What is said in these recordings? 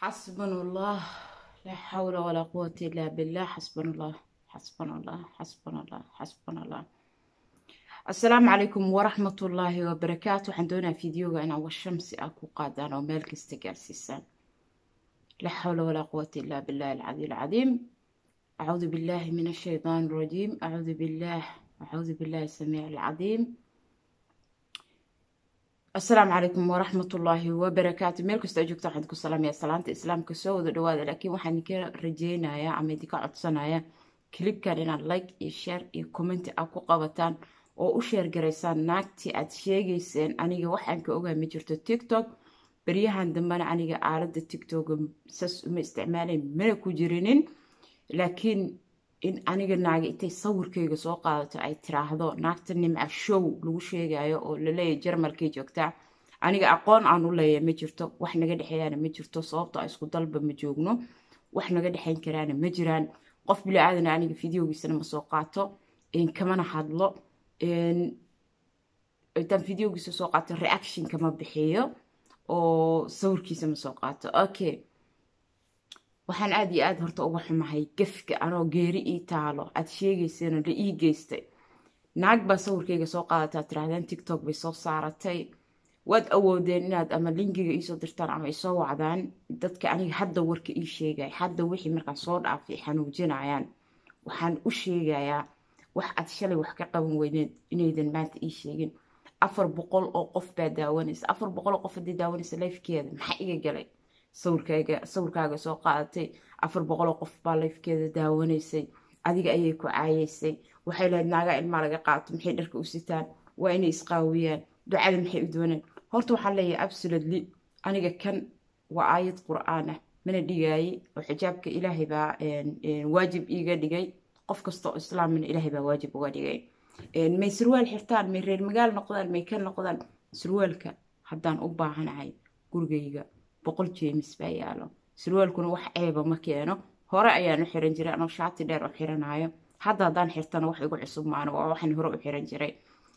حسبنا الله لا حول ولا قوة إلا بالله حسبنا الله حسبنا الله حسبنا الله حسبنا الله السلام عليكم ورحمة الله وبركاته waxaan doonaa fideoga inaan washamsi ah ku qaadaan oo meel kasta gaarsiisaan لا حول ولا قوة إلا بالله العلي العظيم أعوذ بالله من الشيطان الرجيم أعوذ بالله أعوذ بالله السميع العظيم السلام عليكم ورحمة الله وبركاته meel kasta joogta waxaan ku salaamaya salaanta islaamka soo wada dhawaada laakiin waxaan idinka rajeynayaa ama idinka codsanaya kilibkan inaad like iyo share iyo comment ah ku qabataan oo u sheer garaysaan naagtii aad sheegayseen aniga waxaan ka ogaa ma jirto tiktok baryahan dambena aniga aalada tiktoka sas uma isticmaalayn mana ku jirinin laakiin in aniga naaga intay sawirkayga soo qaadato ay tiraahdo naagta nimca show lagu sheegayo oo laleeyahy jarmalkay joogtaa aniga aqoon aan u leeyahay ma jirto wax naga dhexeeyaana ma jirto sababto a isku dalba ma joogno wax naga dhexeyn karaana ma jiraan qof bili-aadana aniga fideogiisana ma soo qaato kamana hadlo intaan fideogiisa soo qaato reaction kama bixiyo oo sawirkiisa ma soo qaato okay waxaan aada iyo aada horta uga xumahay gefka anoo geeri ii taalo aad sheegayseen la ii geystay naag baa sawirkayga soo qaadataa tirahdeen tiktok bay soo saaratay waad awoodeen inaad ama linkiga iisoo dirtaan ama isoo wacdaan dadka aniga hadda warka ii sheegay hadda wixii markaan soo dhaafay xanuujinayaan waxaan u sheegayaa wax aad shalay wax ka qaban weyneed inaydan maanta ii sheegin afar boqol oo qof baa daawanaysa afar boqol oo qof haddii daawanaysa lifekeeda maxaa iga galay sawirkaaga sawirkaaga soo qaadatay afar boqoloo qof baa lifkeeda daawanaysay adiga ayay ku caayeysay waxay lahayd naagaa ilmaa laga qaato maxay dharka u sitaan waa inay isqaawiyaan ducada maxay u dooneen horta waxaan leeyahay absolutely aniga kan waa aayad qur-aan ah mana dhigaaye oo xijaabka ilaahay baa waajib iiga dhigay qof kastoo islaamina ilaahay baa waajib uga dhigay may surwaal xirtaan may reer magaal noqdaan may ka noqdaan surwaalka haddaan u baahanahay gurigayga boqol jeemis baa yaalo surwaalkuna wax ceeba ma keeno hore ayaan u xiran jiray anoo shaati dheer u xiranayo hadda haddaan xirtana wax igu cusub maano waa waxaan hore u xiran jiray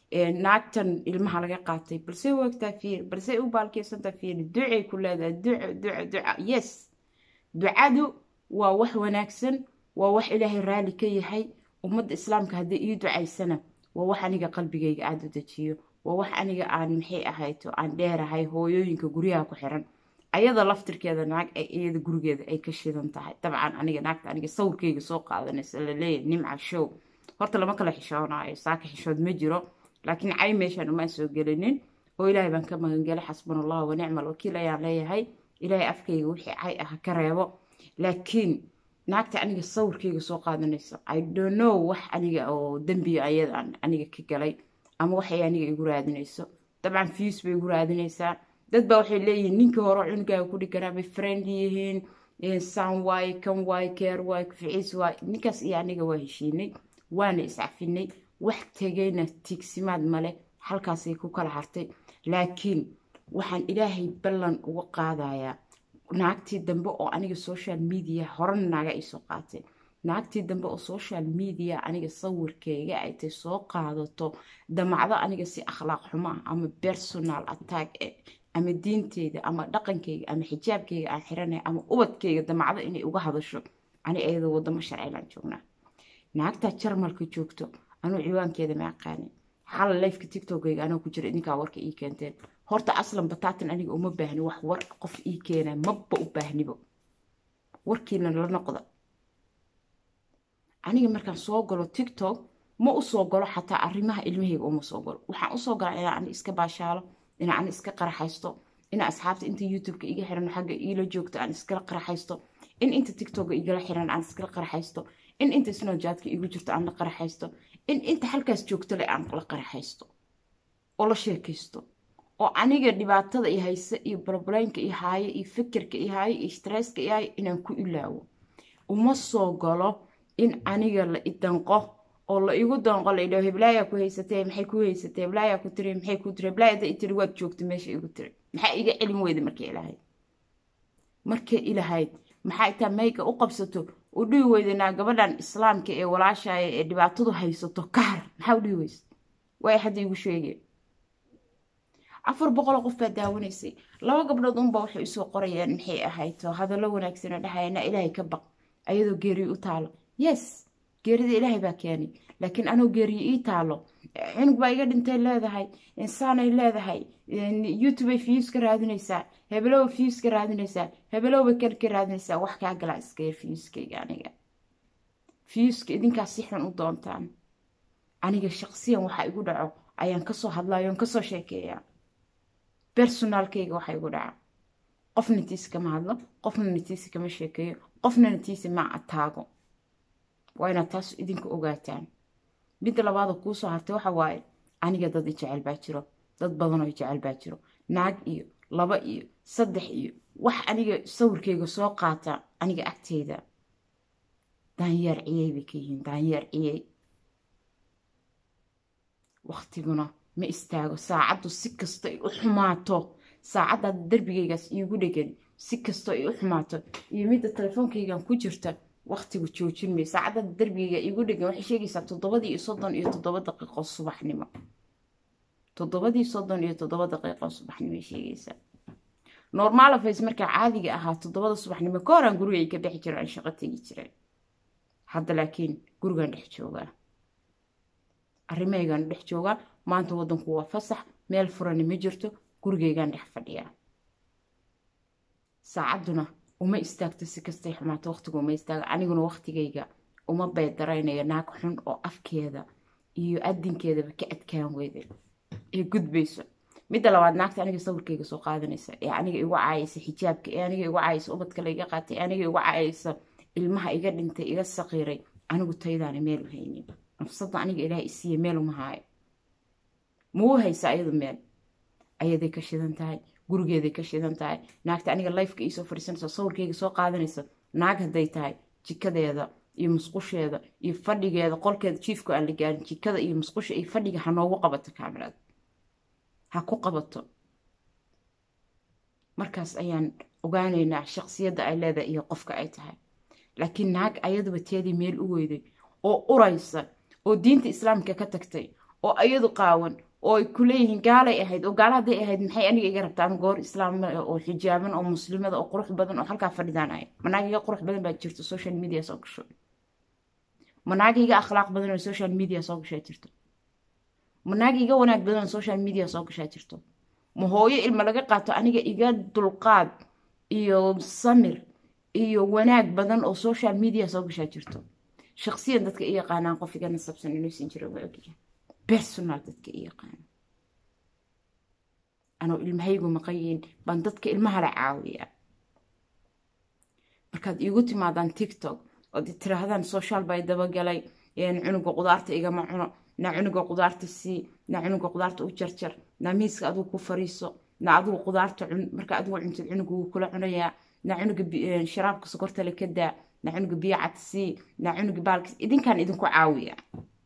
naagtan ilmaha laga qaatay balse wagtaa fiir balse u baalkeysantaa fiir ducay ku leedahay duco duco duca yes ducadu waa wax wanaagsan waa wax ilaahay raali ka yahay ummadda islaamka haddii ii ducaysana waa wax aniga qalbigayga aada u dejiyo waa wax aniga aan maxay ahayto aan dheerahay hooyooyinka guryaha ku xiran ayada laftirkeeda naag ay iyada gurigeeda ay ka shidan tahay dabcan aniga naagta aniga sawirkayga soo qaadanaysa laleeyahy nimca show horta lama kala xishoonayo saaka xishood ma jiro laakiin cay meeshaan umaan soo gelinin oo ilaahay baan ka magangelay xasbuna allah wa nicma alwakiil ayaan leeyahay ilaahay afkayga wixii cay ah ka reebo laakiin naagta aniga sawirkayga soo qaadanaysa i don't know wax aniga oo dembiga ayadaan aniga ka galay ama waxay aniga igu raadinayso dabcan fiis bay igu raadinaysaa dad baa waxay leeyihiin ninkii hore cunugaaga ku dhiganaa bay friend yihiin san waaye kan waaye keer waaye kuficiis waaye ninkaas iyo aniga waa heshiinay waana iscafinay wax tegayna tiigsimaad male halkaasay ku kala hartay laakiin waxaan ilaahay ballan uga qaadayaa naagtii dambe oo aniga social media horena naaga ay soo qaateen naagtii dambe oo social media aniga sawirkayga ay tay soo qaadato damacdo aniga si akhlaaq xumo ah ama personal attack ama diinteyda ama dhaqankayga ama xijaabkayga aan xiranay ama ubadkayga damacdo inay uga hadasho ani ayada wadamo sharcilaan joognaa naagtaa jarmalka joogto anuu ciwaankeeda ma aqaanin xala lifeka tiktokayga anoo ku jira idinkaa warka ii keenteen horta aslan bataatan aniga uma baahni wax war qof ii keenaa maba u baahnibo warkiina la noqda aniga markaan soo galo tiktok ma usoo galo xataa arrimaha ilmahayga uma soo galo waxaan usoo galaa inaa ani iska baashaalo inaa ani iska qaraxaysto inaa asxaabta inta youtubeka iga xiran xagga iila joogto aan iskala qaraxaysto in inta tiktoka igala xiran aan iskala qaraxaysto in inta snowjaadka igu jirto aan la qaraxaysto in inta halkaas joogto le aan la qaraxaysto oo la sheekaysto oo aniga dhibaatada i hayse iyo brobleynka i haayo iyo fikirka i haayo iyo stresska i haayo inaan ku ilaawo uma soo galo in aniga la idanqo oo la igu danqo la idhaho heblaayaa ku haysatee maxay ku haysatee heblaayaa ku tiri maxay ku tiri heblaaya da i tiri waad joogta meesha igu tiri maxaa iga celin weyda markay ilahayd markay ilahayd maxaa itaa mayga u qabsato u dhihi weydanaa gabadhan islaamka ee walaashaya ee dhibaatadu haysato kahar maxaa u dhihi weysa waay hadda igu sheegeen afar boqoloo qof baa daawanaysay laba gabdhood unba waxay usoo qorayaan maxay ahayto hadallo wanaagsano dhahayana ilaahay ka baq ayadoo geeriyo u taalo yes geerida ilaahay baa keenay laakiin anoo geeriyo ii taalo cunug baa iga dhintay leedahay insaanay leedahay youtubey fiyus ka raadinaysaa hebelowa fiyus ka raadinaysaa hebelowa kan ka raadinaysaa wax kaa galaa iska yar fiyuskayga aniga fiyuska idinkaa si xun u doontaan aniga shaqsiyan waxa igu dhaco ayaan kasoo hadlayo on kasoo sheekeeyaa bersonaalkayga waxa igu dhaca qofna natiisa kama hadlo qofna natiisa kama sheekeeyo qofna natiisa ma ataago waa inaad taas idinka ogaataan midda labaada kuusoo hartay waxa waaye aniga dad i jecel baa jiro dad badanoo i jecel baa jiro naag iyo laba iyo saddex iyo wax aniga sawirkayga soo qaata aniga agteyda daanyeer ciyey bay ka yihiin daanyeer ciyey waktiguna ma istaago saacaddu si kasta ay u xumaato saacaddaad darbigaygaas iigu dhegan si kastoo ay u xumaato iyo midda telefoonkaygan ku jirta waktigu joojin may saacaddaad darbigayga iigu dhegan waxay sheegaysaa toddobadii iyo soddon iyo toddoba daqiiqo subaxnimo toddobadii soddon iyo toddoba daqiiqo subaxnimo sheegaysaa normalafays markaa caadiga ahaa toddobada subaxnimo ka horaan gurigay ka bixi jiro aan shaqo tegi jiray hadda laakiin gurigaan dhex joogaa arrimahaygaan dhex joogaa maanta waddanku waa fasax meel furani ma jirto gurigaygaan dhex fadhiyaa saacadduna uma istaagto si kastay xumaato waqtigu uma istaago aniguna waqtigayga uma beedaraynayo naag xun oo afkeeda iyo adinkeedaba ka adkaan weyda ee gudbayso midda labaad naagta aniga sawirkayga soo qaadanaysa ee aniga igu caayaysa xijaabka ee aniga igu caayaysa ubadka layga qaatay ee aniga igu caayaysa ilmaha iga dhintay iga saqiiray anigu taydaana meel u haynin nafsadda aniga ilaah isiiya meel uma haayo mau haysa ayadu meel ayaday ka shidan tahay gurigeeday ka shidan tahay naagta aniga lifeka iisoo fadhiisanaysa sawirkayga soo qaadanaysa naag hadday tahay jikadeeda iyo musqusheeda iyo fadhigeeda qolkeeda jiifku aan la gaarin jikada iyo musqusha iyo fadhiga ha noogu qabato kaamirada ha ku qabato markaas ayaan ogaanaynaa shaqsiyadda ay leedahay iyo qofka ay tahay laakiin naag ayaduba teedii meel u weyday oo uraysa oo diinta islaamka ka tagtay oo ayadu qaawan oo ay ku leeyihiin gaalay ahayd oo gaala hadday ahayd maxay aniga iga rabtaan goor islaama oo xijaaban oo muslimada oo qurux badan oo halkaa fadhidaan ahay manaag iga qurux badan baa jirto social media soo gasho manaag iga akhlaaq badan oo social media soo gashaa jirto manaag iga wanaag badan oo social media soo gashaa jirto ma hooyo ilma laga qaato aniga iga dulqaad iyo samir iyo wanaag badan oo social media soo gashaa jirto shaqsiyan dadka i yaqaanaan qof iga nasabsan inuusan jiro waa ogyahay personal dadka i yaqaana anoo ilmahaygu maqanyihiin baan dadka ilmaha la caawiyaa markaad iigu timaadaan tiktok ood tiraahdaan social bay dabagalay cunuga qudaarta igama cuno naa cunuga qudaarta sii naa cunuga qudaarta u jarjar naa miiska adigu ku fariiso naa adigu qudaarta cun marka adigu cuntid cunuga wuu kula cunayaa naa cunuga sharaabka sokorta le ka daa naa cunuga biyo cad sii naa cunuga baalka idinkaan idinku caawiya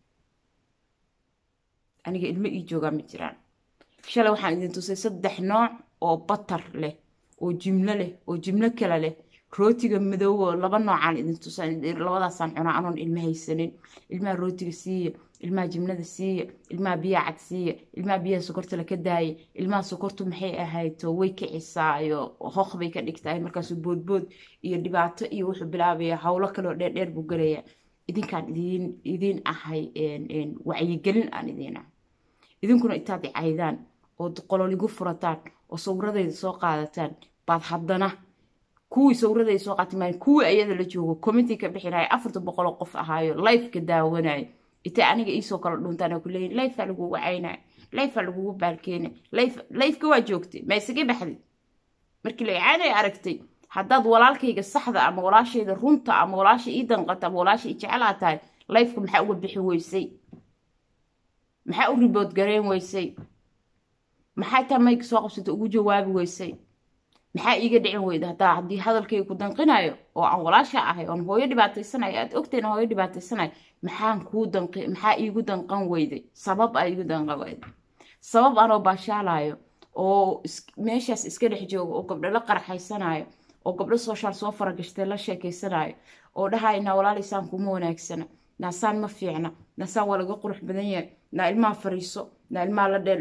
aniga ilmo ii joogaa ma jiraan shalay waxaan idin tusay saddex nooc oo batar leh oo jimlo leh oo jimlo kale leh rootiga madoobo laba noocaan idin tusa labadaasaan cunaa anoon ilma haysanin ilmaha rootiga siiya ilmaha jimlada siiya ilmaha biyaha cad siiya ilmaha biyaha sokorta laka daaya ilmaha sokortu maxay ahayto way kicisaayo hoq bay ka dhigtahay markaasu boodbood iyo dhibaato iyo wuxuu bilaabaya howlo kaleo dheerdheer buu gelaya idinkaan idin idiin ahay wacyigelin aan idiin ahay idinkuna intaad icaydaan oo qololigu furataan oo sawradayda soo qaadataan baad haddana kuwii sawradayda soo qaatay maayo kuwii ayada la joogo commenti ka bixinaya afarta boqoloo qof ahaayo lifeka daawanayo intay aniga iisoo kala dhuntaan oo kuleeyihin lifea lagugu caynayo lifea lagugu baalkeenay lifeka waa joogtay ma isaga baxday markii la icaanay aragtay haddaad walaalkayga saxda ama walaashayda runta ama walaasha ii danqata ama walaasha ii jecelaa tahay lifeka maxaa uga bixi weysay maxaa u ribood gareen weysay maxaa taa mayga soo qabsata ugu jawaabi weysay maxaa iiga dhicin weyda haddaa haddii hadalkayga ku danqinayo oo aan walaasha ahay oon hooyo dhibaataysanayo aad ogtayn hooyo dhibaataysanayo maxaan kuu danqi maxaa iigu danqan weyday sabab aa iigu danqan weyday sabab anoo baashaalayo oo meeshaas iska dhex joogo oo gabdho la qarxaysanayo oo gabdho sooshaal soo faragashtay la sheekaysanayo oo dhahay naa walaalaysaan kuma wanaagsana naasaan ma fiicna naasaan waa laga qurux badan yahay naa ilmaha fariiso naa ilmaha la dheeldheel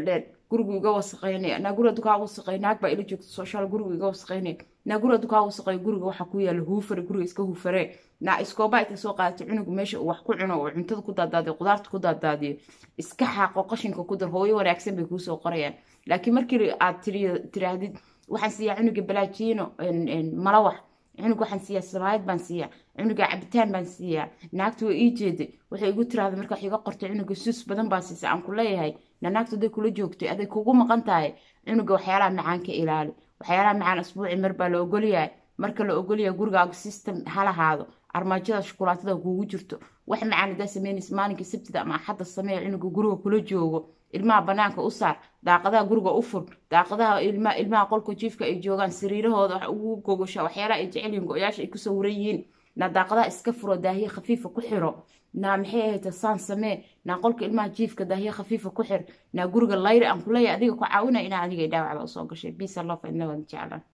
gurigu iga wasaqaynaya naa guri hadduu kaa wasaqay naag baa ila joogta sooshaal gurigu iga wasaqaynaya naa guri hadduu kaa wasaqay guriga waxaa ku yaala huufare guriga iska huufaree naa iskooba inta soo qaadatay cunugu meesha uu wax ku cuno oo cuntada ku daadaadiyo qudaarta ku daadaadiyo iska xaaqo qashinka ku dar hooyo wanaagsan bay kuusoo qorayaan laakiin markii aad tiraahdid waxaan siiyaa cunuga balaajiino malawax cunug waxaan siiyaa samaayad baan siiyaa cunuga cabitaan baan siiyaa naagta waa ii jeeday waxay igu tiraahda marka wax iga qortay cunuga suus badan baa siisa aan ku leeyahay na naagta haday kula joogtay aday kugu maqan tahay cunuga waxyaalaha macaan ka ilaali waxyaalaha macaan asbuuci mar baa la ogolyahay marka la ogolyahay gurigaaga system ha lahaado armaajada shukulaatada kuugu jirto wax macaan hadaa sameynaysa maalinka sabtida ama axadda sameeya cunuga guriga kula joogo ilmaha banaanka u saar daaqadaha guriga u fur daaqadaha ilmaha qolka jiifka ay joogaan sariirahooda wax ugu gogosha waxyaalaha ay jecelyihin go-yaasha ay ku sawiran yihiin naa daaqadaha iska furo daahiye khafiifa ku xiro naa maxay ahayta saan samee naa qolka ilmaha jiifka daahiye khafiifa ku xir naa guriga layri aan kuleeyahay adiga ku caawinaya inaa adiga dhaawacda usoo gashay bisa lof inna waan jeclan